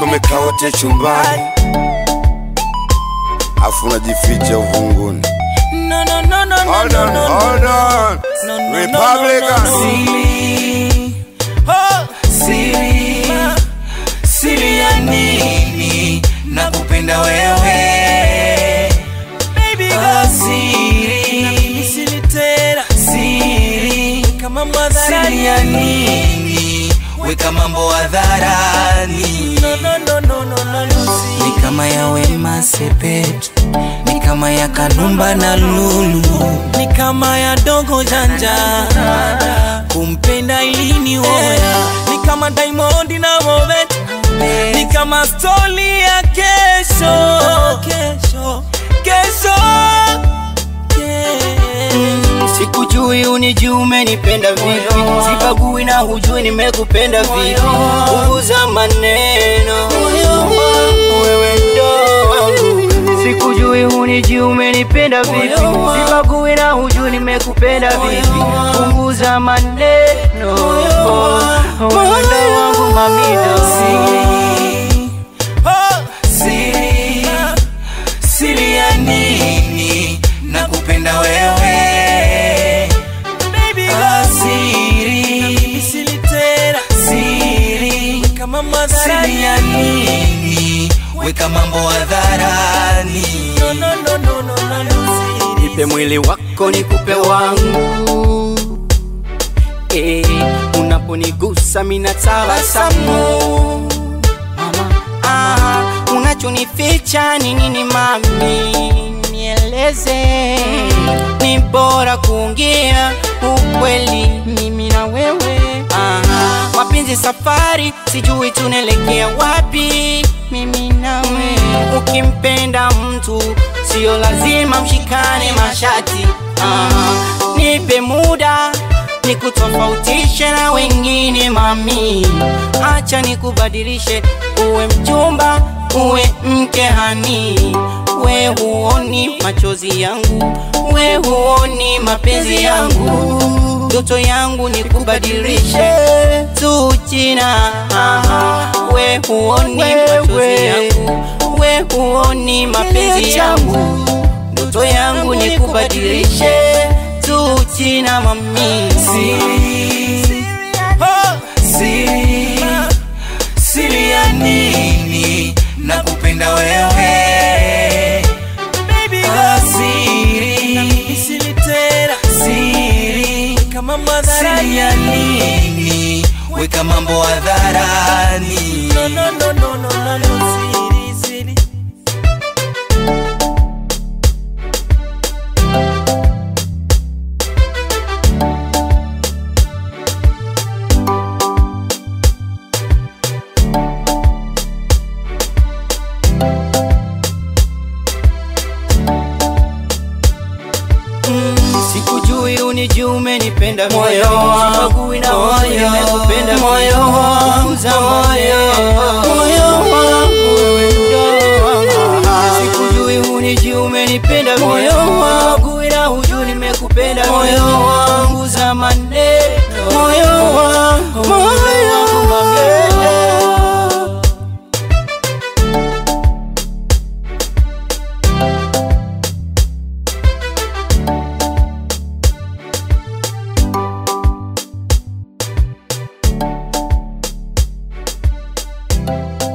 mmekaa wote chumbani afu unajificha uvunguni No, no, no, no, no, Hold no, on, no, hold on. no, no, no, Republican. no, no, no. Siri, oh, siri, siri ya nini nakupenda wewe Baby girl, siri, siri tena, siri, kama siri ya nini weka mambo hadharani no, no, no, no, no, no, no, ni kama ya Wema Sepetu ni kama ya Kanumba na Lulu ni kama ya Dogo Janja kumpenda ilini woya ni kama Diamond na Movet ni kama stori ya kesho kesho kesho Mm, Sikujui unijui umenipenda vipi, sibagui na hujui nimekupenda vipi. Punguza maneno, wewe ndo wangu. Sikujui unijui umenipenda vipi, sibagui na hujui nimekupenda vipi. Punguza maneno, wewe ndo wangu mamino. Siri, oh, siri, siri ya nini nakupenda wewe Ah, siri, siri, siri ya nini weka mambo hadharani Nipe mwili wako nikupe wangu eh, unaponigusa mina tabasamu mama, ah, unachonificha ni nini mami, nieleze. Ni bora kuongea ukweli mimi na wewe. Ah, mapenzi safari, sijui tunaelekea wapi mimi nawe. Ukimpenda mtu sio lazima mshikane mashati. Ah, nipe muda nikutofautishe na wengine mami, acha nikubadilishe uwe mchumba uwe mke hani. We huoni machozi yangu, we huoni mapenzi yangu, ndoto yangu nikubadilishe tu jina. Aha, we huoni machozi yangu, we huoni mapenzi yangu, ndoto yangu nikubadilishe tu jina mami. Siri, oh, siri, siri ya nini nakupenda wewe Ah, siri, siri, siri ya nini weka mambo hadharani Sikujui unijui umenipenda Moyo wangu, Sibagui na moyo, hujui nimekupenda moyo vipi. wangu, Punguza moyo, maneno, moyo wangu, wewe ndo wangu. Sikujui unijui umenipenda Moyo vipi. wangu, Sibagui na hujui nimekupenda vipi. moyo wangu, Punguza maneno moyo wangu, moyo wangu mami. Thank